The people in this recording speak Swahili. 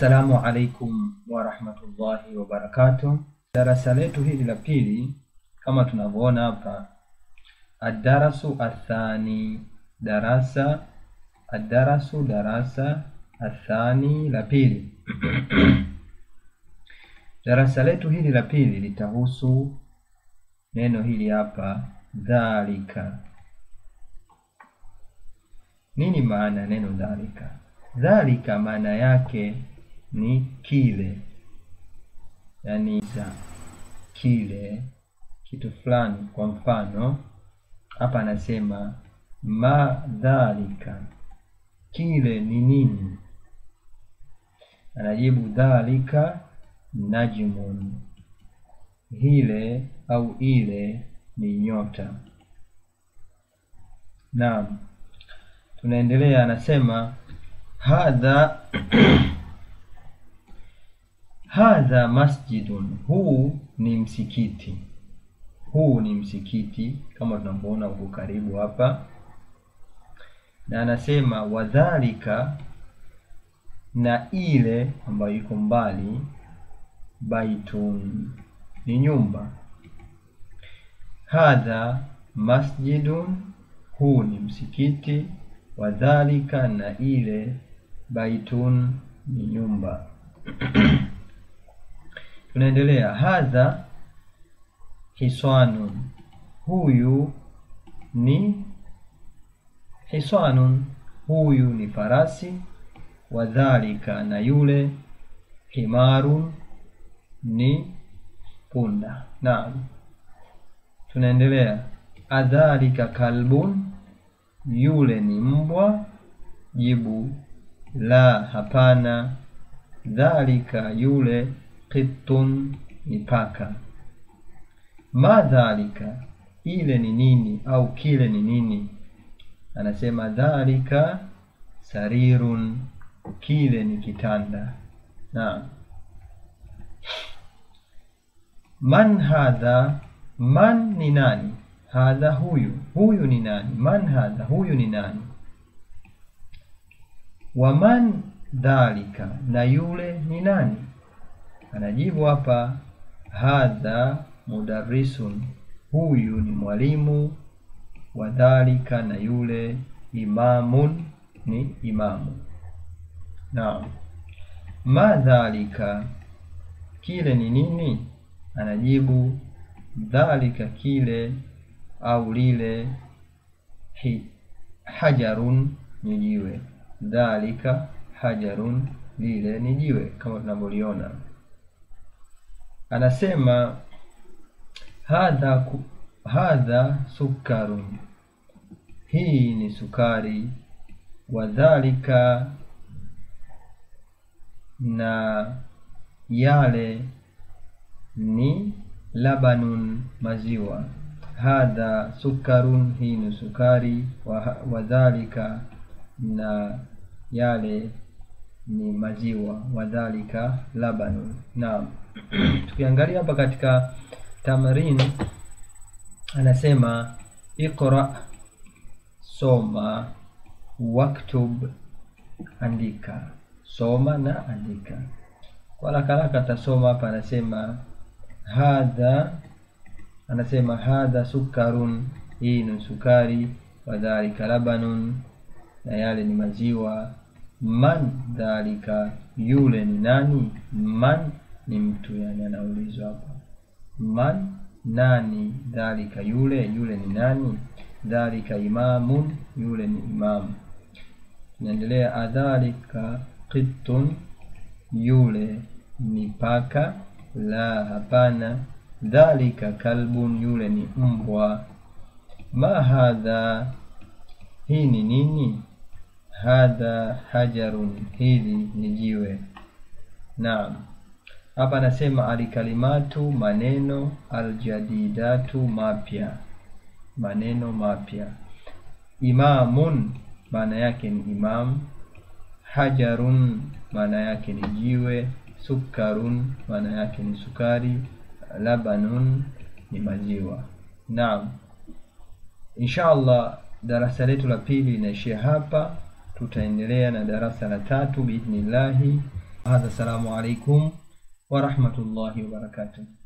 Assalamu alaikum warahmatullahi wabarakatuh. Darasa letu hili la pili kama tunavyoona hapa, adarasu athani, darasa adarasu, darasa athani la pili. Darasa letu hili la pili litahusu neno hili hapa dhalika. Nini maana ya neno dhalika? Dhalika maana yake ni kile, yaani za kile kitu fulani. Kwa mfano hapa anasema ma dhalika, kile ni nini? Anajibu dhalika najmun, hile au ile ni nyota. Naam, tunaendelea. Anasema hadha hadha masjidun, huu ni msikiti. Huu ni msikiti kama tunavyoona huko karibu hapa, na anasema wadhalika, na ile ambayo iko mbali, baitun ni nyumba. Hadha masjidun, huu ni msikiti. Wadhalika, na ile baitun ni nyumba. Tunaendelea. Hadha hiswanun, huyu ni hiswanun, huyu ni farasi. Wadhalika, na yule himarun ni punda. Naam, tunaendelea. Adhalika kalbun, yule ni mbwa. Jibu la, hapana. Dhalika, yule qittun ni paka. Ma dhalika, ile ni nini au kile ni nini? Anasema dhalika sarirun, kile ni kitanda. Naam. Man hadha, man ni nani? Hadha, huyu. Huyu ni nani? Man hadha, huyu ni nani? Wa man dhalika, na yule ni nani? Anajibu hapa hadha mudarrisun, huyu ni mwalimu. Wa dhalika, na yule imamun ni imamu. Naam. Ma dhalika, kile ni nini? Anajibu dhalika, kile au lile, hi, hajarun ni jiwe. Dhalika hajarun, lile ni jiwe kama tunavyoliona. Anasema hadha, hadha sukarun, hii ni sukari. Wadhalika, na yale ni labanun, maziwa. Hadha sukarun, hii ni sukari. Wadhalika, na yale ni maziwa. Wadhalika labanun. Naam. Tukiangalia hapa katika tamrin, anasema iqra, soma, waktub, andika. Soma na andika. Kwa haraka haraka atasoma hapa, anasema hadha, anasema hadha sukarun, hii ni sukari. Wadhalika labanun, na yale ni maziwa. Man dhalika, yule ni nani? Man ni mtu, yani anaulizwa hapa, man nani? Dhalika, yule, yule ni nani? Dhalika imamun, yule ni imamu. Tunaendelea. Adhalika qittun, yule ni paka. La, hapana. Dhalika kalbun, yule ni mbwa. Ma hadha, hii ni nini? Hadha hajarun, hili ni jiwe. Naam. Hapa anasema alkalimatu, maneno, aljadidatu, mapya, maneno mapya. Imamun, maana yake ni imam. Hajarun, maana yake ni jiwe. Sukarun, maana yake ni sukari. Labanun, ni maziwa. Naam, insha allah darasa letu la pili linaishia hapa. Tutaendelea na darasa la tatu biidhnillahi. hadha, assalamu alaikum wa rahmatullahi wa barakatuh.